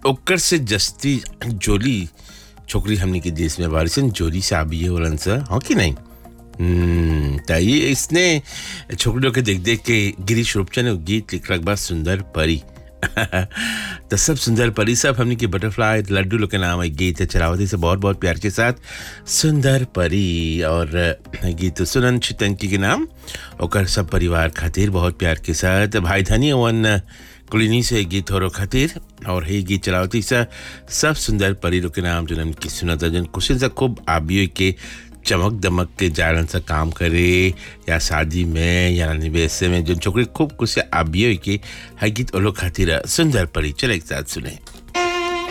ओकर से जस्ती जोली छोकरी हमने के देश में बारिशन जोली से आबी है वलन सा हो कि नहीं हम्म, त ये इसने छोकरियों के देख देख के गिरीश रूपचंद ने गीत लिखलक बा सुंदर परी तो सब सुंदर परी सब हमने की बटरफ्लाई लड्डू लोग के नाम है गीत है चलावती से बहुत बहुत प्यार के साथ सुंदर परी और गीत सुनन चितंकी के नाम और सब परिवार खातिर बहुत प्यार के साथ भाई धनी वन कुलिनी से गीत हो खातिर और हे गीत चलावती सा सब सुंदर परी लोग के नाम जो की सुनत जन कुशन से खूब आबियो के चमक दमक के जालन सा काम करे या शादी में या निवेश में जो छोकरी खूब कुछ आबियो के है गीत ओलो खातिर सुंदर परी चले एक साथ सुने